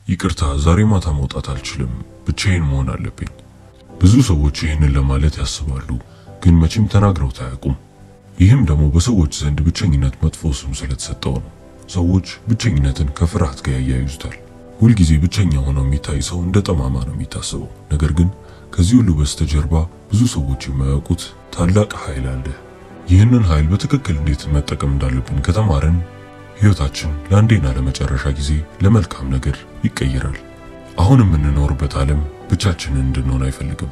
ይቅርታ ዛሬ ማታ መውጣት አልችልም፣ ብቻዬን መሆን አለብኝ። ብዙ ሰዎች ይህንን ለማለት ያስባሉ፣ ግን መቼም ተናግረውት አያውቁም። ይህም ደግሞ በሰዎች ዘንድ ብቸኝነት መጥፎ ስም ስለተሰጠው ነው። ሰዎች ብቸኝነትን ከፍርሃት ጋር ያያይዙታል። ሁልጊዜ ብቸኛ ሆኖ የሚታይ ሰው እንደ ጠማማ ነው የሚታሰበው። ነገር ግን ከዚህ ሁሉ በስተጀርባ ብዙ ሰዎች የማያውቁት ታላቅ ኃይል አለ። ይህንን ኃይል በትክክል እንዴት መጠቀም እንዳለብን ከተማርን ሕይወታችን ለአንዴና ለመጨረሻ ጊዜ ለመልካም ነገር ይቀየራል። አሁን የምንኖርበት ዓለም ብቻችንን እንድንሆን አይፈልግም።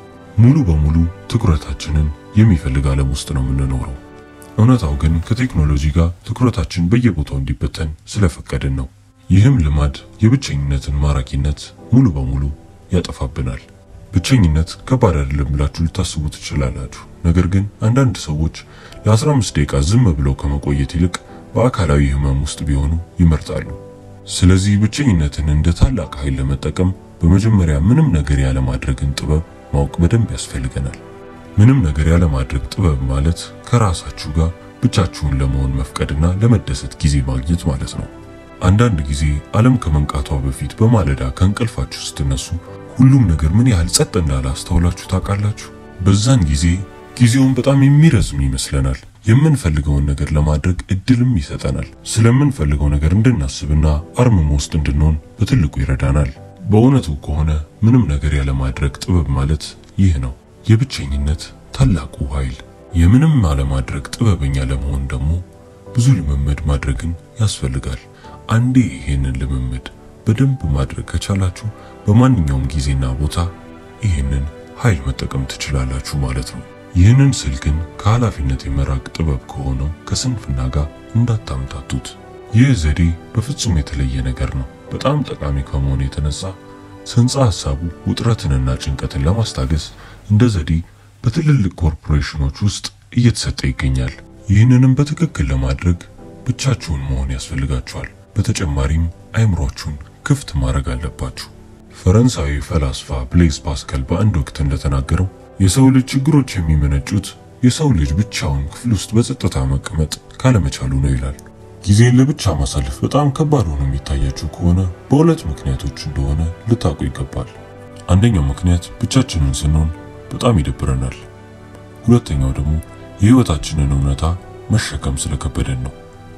ሙሉ በሙሉ ትኩረታችንን የሚፈልግ ዓለም ውስጥ ነው የምንኖረው። እውነታው ግን ከቴክኖሎጂ ጋር ትኩረታችን በየቦታው እንዲበተን ስለፈቀድን ነው። ይህም ልማድ የብቸኝነትን ማራኪነት ሙሉ በሙሉ ያጠፋብናል። ብቸኝነት ከባድ አይደለም ብላችሁ ልታስቡ ትችላላችሁ። ነገር ግን አንዳንድ ሰዎች ለ15 ደቂቃ ዝም ብለው ከመቆየት ይልቅ በአካላዊ ሕመም ውስጥ ቢሆኑ ይመርጣሉ። ስለዚህ ብቸኝነትን እንደ ታላቅ ኃይል ለመጠቀም በመጀመሪያ ምንም ነገር ያለማድረግን ጥበብ ማወቅ በደንብ ያስፈልገናል። ምንም ነገር ያለማድረግ ጥበብ ማለት ከራሳችሁ ጋር ብቻችሁን ለመሆን መፍቀድና ለመደሰት ጊዜ ማግኘት ማለት ነው። አንዳንድ ጊዜ ዓለም ከመንቃቷ በፊት በማለዳ ከእንቅልፋችሁ ስትነሱ ሁሉም ነገር ምን ያህል ጸጥ እንዳለ አስተውላችሁ ታውቃላችሁ? በዛን ጊዜ ጊዜውን በጣም የሚረዝም ይመስለናል። የምንፈልገውን ነገር ለማድረግ እድልም ይሰጠናል። ስለምንፈልገው ነገር እንድናስብና አርምሞ ውስጥ እንድንሆን በትልቁ ይረዳናል። በእውነቱ ከሆነ ምንም ነገር ያለማድረግ ጥበብ ማለት ይህ ነው፣ የብቸኝነት ታላቁ ኃይል። የምንም አለማድረግ ጥበበኛ ለመሆን ደግሞ ብዙ ልምምድ ማድረግን ያስፈልጋል። አንዴ ይሄንን ልምምድ በደንብ ማድረግ ከቻላችሁ በማንኛውም ጊዜና ቦታ ይህንን ኃይል መጠቀም ትችላላችሁ ማለት ነው። ይህንን ስል ግን ከኃላፊነት የመራቅ ጥበብ ከሆነው ከስንፍና ጋር እንዳታምታቱት። ይህ ዘዴ በፍጹም የተለየ ነገር ነው። በጣም ጠቃሚ ከመሆኑ የተነሳ ጽንሰ ሐሳቡ ውጥረትንና ጭንቀትን ለማስታገስ እንደ ዘዴ በትልልቅ ኮርፖሬሽኖች ውስጥ እየተሰጠ ይገኛል። ይህንንም በትክክል ለማድረግ ብቻችሁን መሆን ያስፈልጋችኋል። በተጨማሪም አይምሯችሁን ክፍት ማድረግ አለባችሁ። ፈረንሳዊ ፈላስፋ ብሌዝ ፓስካል በአንድ ወቅት እንደተናገረው የሰው ልጅ ችግሮች የሚመነጩት የሰው ልጅ ብቻውን ክፍል ውስጥ በጸጥታ መቀመጥ ካለመቻሉ ነው ይላል። ጊዜን ለብቻ ማሳለፍ በጣም ከባድ ሆኖ የሚታያችሁ ከሆነ በሁለት ምክንያቶች እንደሆነ ልታውቁ ይገባል። አንደኛው ምክንያት ብቻችንን ስንሆን በጣም ይደብረናል። ሁለተኛው ደግሞ የሕይወታችንን እውነታ መሸከም ስለከበደን ነው።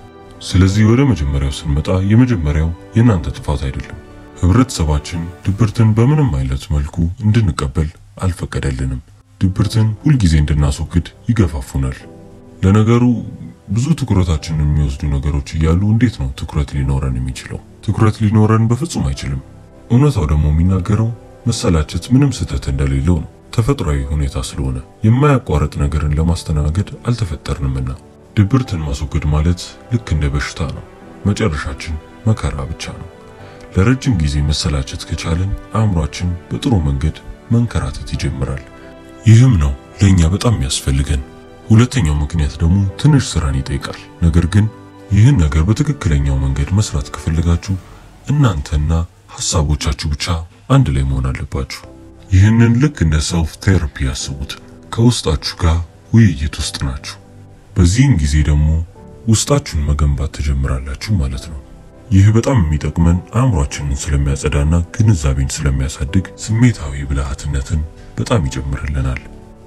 ስለዚህ ወደ መጀመሪያው ስንመጣ የመጀመሪያው የእናንተ ጥፋት አይደለም። ህብረተሰባችን ድብርትን በምንም አይነት መልኩ እንድንቀበል አልፈቀደልንም። ድብርትን ሁልጊዜ እንድናስወግድ ይገፋፉናል። ለነገሩ ብዙ ትኩረታችንን የሚወስዱ ነገሮች እያሉ እንዴት ነው ትኩረት ሊኖረን የሚችለው? ትኩረት ሊኖረን በፍጹም አይችልም። እውነታው ደግሞ የሚናገረው መሰላቸት ምንም ስህተት እንደሌለው ነው። ተፈጥሯዊ ሁኔታ ስለሆነ የማያቋርጥ ነገርን ለማስተናገድ አልተፈጠርንምና። ድብርትን ማስወገድ ማለት ልክ እንደ በሽታ ነው። መጨረሻችን መከራ ብቻ ነው። ለረጅም ጊዜ መሰላቸት ከቻልን አእምሯችን በጥሩ መንገድ መንከራተት ይጀምራል። ይህም ነው ለኛ በጣም የሚያስፈልገን። ሁለተኛው ምክንያት ደግሞ ትንሽ ስራን ይጠይቃል። ነገር ግን ይህን ነገር በትክክለኛው መንገድ መስራት ከፈለጋችሁ እናንተና ሐሳቦቻችሁ ብቻ አንድ ላይ መሆን አለባችሁ። ይህንን ልክ እንደ ሰልፍ ቴራፒ ያስቡት። ከውስጣችሁ ጋር ውይይት ውስጥ ናችሁ። በዚህን ጊዜ ደግሞ ውስጣችሁን መገንባት ትጀምራላችሁ ማለት ነው። ይህ በጣም የሚጠቅመን አእምሯችንን ስለሚያጸዳና ግንዛቤን ስለሚያሳድግ ስሜታዊ ብልሃትነትን በጣም ይጨምርልናል።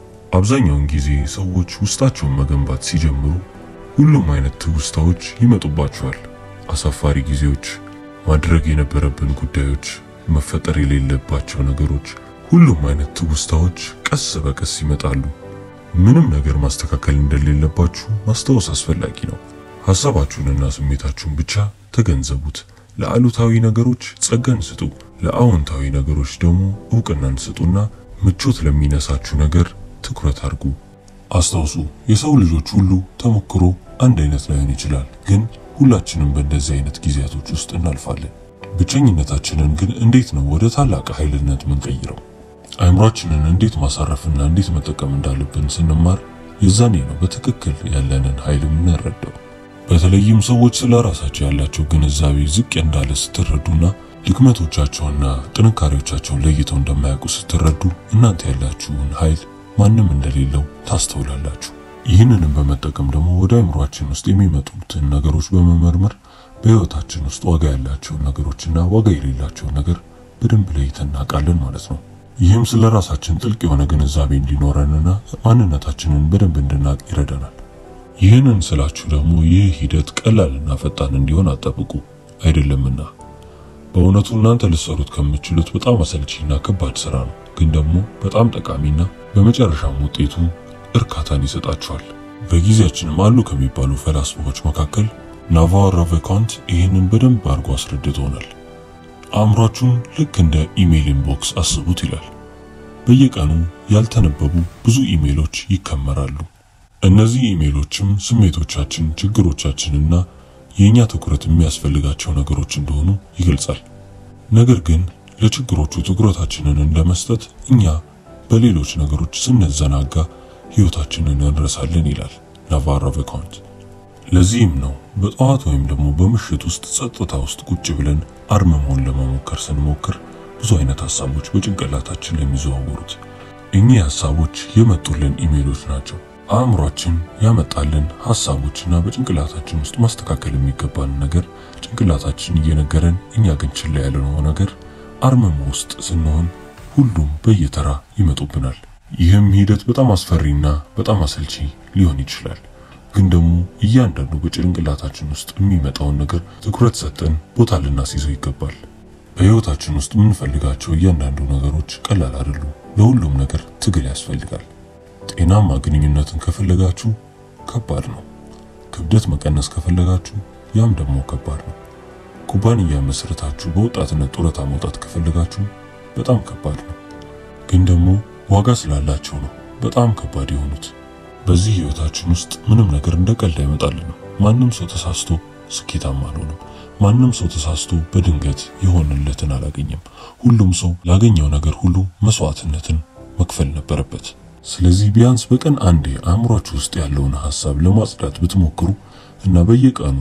አብዛኛውን ጊዜ ሰዎች ውስጣቸውን መገንባት ሲጀምሩ ሁሉም አይነት ትውስታዎች ይመጡባቸዋል። አሳፋሪ ጊዜዎች፣ ማድረግ የነበረብን ጉዳዮች፣ መፈጠር የሌለባቸው ነገሮች፣ ሁሉም አይነት ትውስታዎች ቀስ በቀስ ይመጣሉ። ምንም ነገር ማስተካከል እንደሌለባችሁ ማስታወስ አስፈላጊ ነው። ሐሳባችሁንና ስሜታችሁን ብቻ ተገንዘቡት። ለአሉታዊ ነገሮች ጸጋን ስጡ፣ ለአዎንታዊ ነገሮች ደግሞ እውቅናን ስጡና ምቾት ለሚነሳችሁ ነገር ትኩረት አድርጉ። አስታውሱ፣ የሰው ልጆች ሁሉ ተሞክሮ አንድ አይነት ላይሆን ይችላል፣ ግን ሁላችንም በእንደዚህ አይነት ጊዜያቶች ውስጥ እናልፋለን። ብቸኝነታችንን ግን እንዴት ነው ወደ ታላቅ ኃይልነት ምንቀይረው? አእምሯችንን እንዴት ማሳረፍና እንዴት መጠቀም እንዳለብን ስንማር የዛኔ ነው በትክክል ያለንን ኃይል የምንረዳው። በተለይም ሰዎች ስለ ራሳቸው ያላቸው ግንዛቤ ዝቅ እንዳለ ስትረዱና ድክመቶቻቸውና ጥንካሬዎቻቸውን ለይተው እንደማያውቁ ስትረዱ እናንተ ያላችሁን ኃይል ማንም እንደሌለው ታስተውላላችሁ። ይህንንም በመጠቀም ደግሞ ወደ አእምሯችን ውስጥ የሚመጡትን ነገሮች በመመርመር በህይወታችን ውስጥ ዋጋ ያላቸውን ነገሮችና ዋጋ የሌላቸውን ነገር በደንብ ለይተን እናውቃለን ማለት ነው። ይህም ስለ ራሳችን ጥልቅ የሆነ ግንዛቤ እንዲኖረንና ማንነታችንን በደንብ እንድናውቅ ይረዳናል። ይህንን ስላችሁ ደግሞ ይህ ሂደት ቀላልና ፈጣን እንዲሆን አጠብቁ አይደለምና። በእውነቱ እናንተ ልትሰሩት ከምትችሉት በጣም አሰልቺና ከባድ ስራ ነው፣ ግን ደግሞ በጣም ጠቃሚና በመጨረሻም ውጤቱ እርካታን ይሰጣችኋል። በጊዜያችንም አሉ ከሚባሉ ፈላስፎች መካከል ናቫሮ ራቬካንት ይህንን በደንብ አድርጎ አስረድቶናል። አእምሯችሁን ልክ እንደ ኢሜይል ኢንቦክስ አስቡት ይላል። በየቀኑ ያልተነበቡ ብዙ ኢሜይሎች ይከመራሉ። እነዚህ ኢሜይሎችም ስሜቶቻችን፣ ችግሮቻችንና የእኛ ትኩረት የሚያስፈልጋቸው ነገሮች እንደሆኑ ይገልጻል። ነገር ግን ለችግሮቹ ትኩረታችንን እንደመስጠት እኛ በሌሎች ነገሮች ስንዘናጋ ሕይወታችንን እንረሳለን ይላል ናቫሮ ራቬካንት። ለዚህም ነው በጠዋት ወይም ደግሞ በምሽት ውስጥ ጸጥታ ውስጥ ቁጭ ብለን አርምሞን ለመሞከር ስንሞክር ብዙ አይነት ሀሳቦች በጭንቅላታችን ላይ የሚዘዋወሩት። እኚህ ሀሳቦች የመጡልን ኢሜይሎች ናቸው። አእምሯችን ያመጣልን ሀሳቦችና በጭንቅላታችን ውስጥ ማስተካከል የሚገባን ነገር ጭንቅላታችን እየነገረን እኛ ግን ችላ ያለነው ነገር አርምሞ ውስጥ ስንሆን ሁሉም በየተራ ይመጡብናል። ይህም ሂደት በጣም አስፈሪና በጣም አሰልቺ ሊሆን ይችላል። ግን ደግሞ እያንዳንዱ በጭንቅላታችን ውስጥ የሚመጣውን ነገር ትኩረት ሰጠን ቦታ ልናስይዘው ይገባል። በሕይወታችን ውስጥ የምንፈልጋቸው እያንዳንዱ ነገሮች ቀላል አይደሉም። ለሁሉም ነገር ትግል ያስፈልጋል። ጤናማ ግንኙነትን ከፈለጋችሁ ከባድ ነው። ክብደት መቀነስ ከፈለጋችሁ ያም ደግሞ ከባድ ነው። ኩባንያ መስረታችሁ በወጣትነት ጡረታ መውጣት ከፈለጋችሁ በጣም ከባድ ነው። ግን ደግሞ ዋጋ ስላላቸው ነው በጣም ከባድ የሆኑት። በዚህ ህይወታችን ውስጥ ምንም ነገር እንደ ቀልድ አይመጣልንም። ማንም ሰው ተሳስቶ ስኬታማ አልሆነም። ማንም ሰው ተሳስቶ በድንገት የሆነለትን አላገኘም። ሁሉም ሰው ላገኘው ነገር ሁሉ መስዋዕትነትን መክፈል ነበረበት። ስለዚህ ቢያንስ በቀን አንዴ አእምሯችሁ ውስጥ ያለውን ሐሳብ ለማጽዳት ብትሞክሩ እና በየቀኑ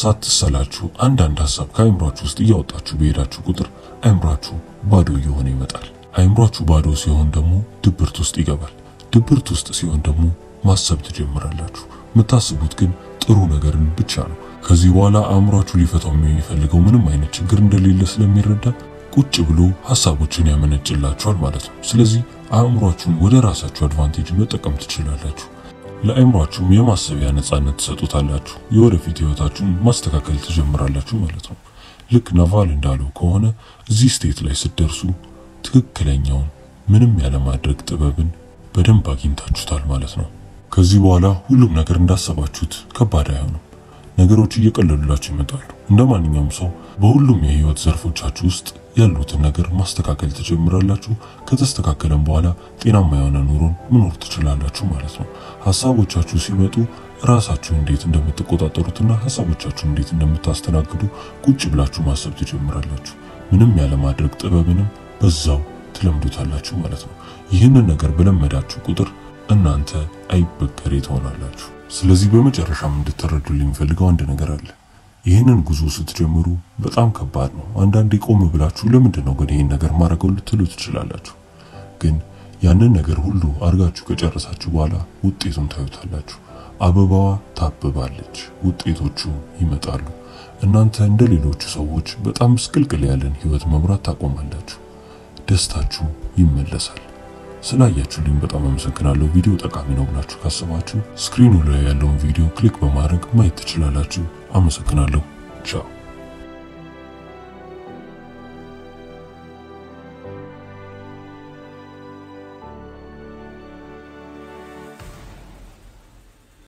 ሳትሰላችሁ አንዳንድ ሐሳብ ከአእምሯችሁ ውስጥ እያወጣችሁ በሄዳችሁ ቁጥር አእምሯችሁ ባዶ እየሆነ ይመጣል። አእምሯችሁ ባዶ ሲሆን ደግሞ ድብርት ውስጥ ይገባል። ድብርት ውስጥ ሲሆን ደግሞ ማሰብ ትጀምራላችሁ። የምታስቡት ግን ጥሩ ነገርን ብቻ ነው። ከዚህ በኋላ አእምሯችሁ ሊፈታው የሚፈልገው ምንም አይነት ችግር እንደሌለ ስለሚረዳ ቁጭ ብሎ ሐሳቦችን ያመነጭላችኋል ማለት ነው። ስለዚህ አእምሯችሁን ወደ ራሳችሁ አድቫንቴጅ መጠቀም ትችላላችሁ። ለአእምሯችሁም የማሰቢያ ነጻነት ትሰጡታላችሁ። የወደፊት ህይወታችሁን ማስተካከል ትጀምራላችሁ ማለት ነው። ልክ ናቫል እንዳለው ከሆነ እዚህ ስቴት ላይ ስትደርሱ ትክክለኛውን ምንም ያለማድረግ ጥበብን በደንብ አግኝታችሁታል ማለት ነው። ከዚህ በኋላ ሁሉም ነገር እንዳሰባችሁት ከባድ አይሆንም። ነገሮች እየቀለሉላችሁ ይመጣሉ። እንደ ማንኛውም ሰው በሁሉም የህይወት ዘርፎቻችሁ ውስጥ ያሉትን ነገር ማስተካከል ትጀምራላችሁ። ከተስተካከለም በኋላ ጤናማ የሆነ ኑሮን መኖር ትችላላችሁ ማለት ነው። ሀሳቦቻችሁ ሲመጡ ራሳችሁ እንዴት እንደምትቆጣጠሩትና ሀሳቦቻችሁ እንዴት እንደምታስተናግዱ ቁጭ ብላችሁ ማሰብ ትጀምራላችሁ። ምንም ያለማድረግ ጥበብንም በዛው ትለምዱታላችሁ ማለት ነው። ይህንን ነገር በለመዳችሁ ቁጥር እናንተ አይበገሬ ትሆናላችሁ። ስለዚህ በመጨረሻም እንድትረዱልኝ የሚፈልገው አንድ ነገር አለ። ይህንን ጉዞ ስትጀምሩ በጣም ከባድ ነው። አንዳንዴ ቆም ብላችሁ ለምንድን ነው ግን ይህን ነገር ማድረገው ልትሉ ትችላላችሁ። ግን ያንን ነገር ሁሉ አድርጋችሁ ከጨረሳችሁ በኋላ ውጤቱን ታዩታላችሁ። አበባዋ ታብባለች፣ ውጤቶቹ ይመጣሉ። እናንተ እንደ ሌሎቹ ሰዎች በጣም ምስቅልቅል ያለን ህይወት መምራት ታቆማላችሁ። ደስታችሁ ይመለሳል። ስላያችሁልኝ በጣም አመሰግናለሁ። ቪዲዮ ጠቃሚ ነው ብላችሁ ካሰባችሁ ስክሪኑ ላይ ያለውን ቪዲዮ ክሊክ በማድረግ ማየት ትችላላችሁ። አመሰግናለሁ። ቻው